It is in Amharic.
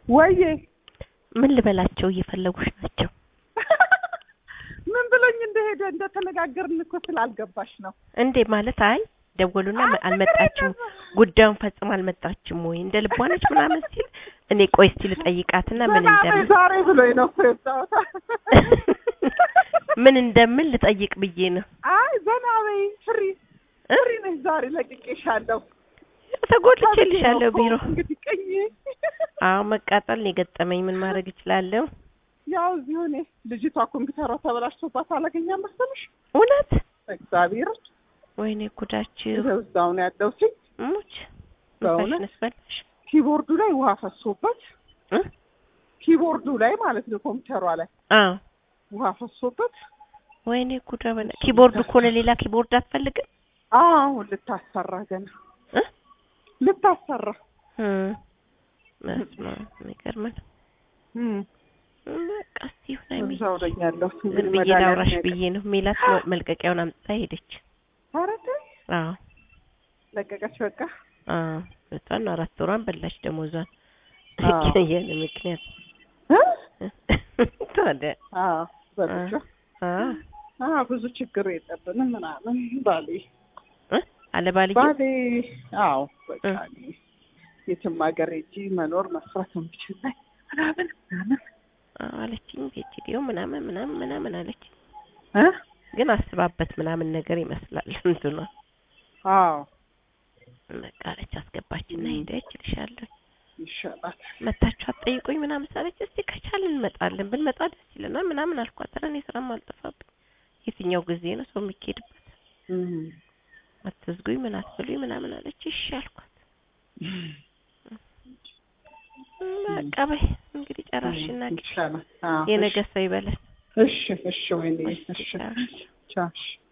ወይዬ ምን ልበላቸው እየፈለጉሽ ናቸው ምን ብሎኝ እንደሄደ እንደተነጋገርን እኮ ስላልገባሽ ነው። እንዴ ማለት አይ ደወሉና አይ፣ አልመጣችም ችግር የለም። ጉዳዩን ፈጽማ አልመጣችም ወይ እንደ ልቧ ነች ምናምን ሲል እኔ ቆይ እስቲ ልጠይቃትና ምን ዘና በይ እንደምን ዛሬ ብሎኝ ነው እኮ የወጣሁት። ምን እንደምን ልጠይቅ ብዬ ነው አይ ዘና በይ ፍሪ እ? ፍሪ ነሽ ዛሬ ለቅቄሻለሁ። ተጎድቼልሻለሁ ቢሮ እንግዲህ ቅኝ አዎ መቃጠል ነው የገጠመኝ ምን ማድረግ እችላለሁ ያው እዚሁ እኔ ልጅቷ ኮምፒውተሯ ተበላሽቶባት አላገኛም መሰለሽ። እውነት እግዚአብሔር ወይኔ ጉዳችሁ ይኸው እዛው ነው ያለው ሲል ሙች በእውነት? ነፋሽ ነስበላሽ ኪቦርዱ ላይ ውሃ ፈሶበት እ? ኪቦርዱ ላይ ማለት ነው ኮምፒውተሯ ላይ አዎ ውሃ ፈሶበት ወይኔ ጉዳ በላ ኪቦርድ እኮ ለሌላ ኪቦርድ አትፈልግም አሁን ልታሰራ ገና እ? ልታሰራ እም በስመ አብ የሚገርም ነው እም በቃ እስቲ ይሁን አይሚ እዛው ነኝ ያለው ዝም ብዬ ላውራሽ ብዬ ነው ሜላት መልቀቂያውን አምጥታ ሄደች ኧረ ተይ አዎ ለቀቀች በቃ አዎ እሷን አራት ወሯን በላች ደሞዟን አዎ። የኔ ምክንያት እ? ታዲያ አዎ በልጆ አዎ አዎ ብዙ ችግር የለብንም ምናምን ባሌ እ? አለ ባልዬ ባሌ አዎ በቃ እ። እኔ የትም ሀገር ሄጄ መኖር መስራት የምችል ላይ ምናምን ምናምን አዎ አለችኝ ቪዲዮ ምናምን ምናምን ምናምን አለች እ ግን አስባበት ምናምን ነገር ይመስላል እንትኗ አዎ በቃ አለች አስገባችና እ። ሄደች እልሻለሁ ይሻላል መታችሁ አትጠይቁኝ ምናምን ሳለች እስቲ ከቻልን እንመጣለን ብንመጣ ደስ ይለናል ምናምን አልኳት ኧረ እኔ ስራም አልጠፋብኝ የትኛው ጊዜ ነው ሰው የሚካሄድበት እም። አትዝጉኝ ምን አትብሉኝ ምናምን አለች እሺ አልኳት በቃ በይ እንግዲህ ጨራሽና ይሻላል አዎ የነገ ሰው ይበለን እሺ እሺ ወይኔ እሺ ቻው። ቻው እሺ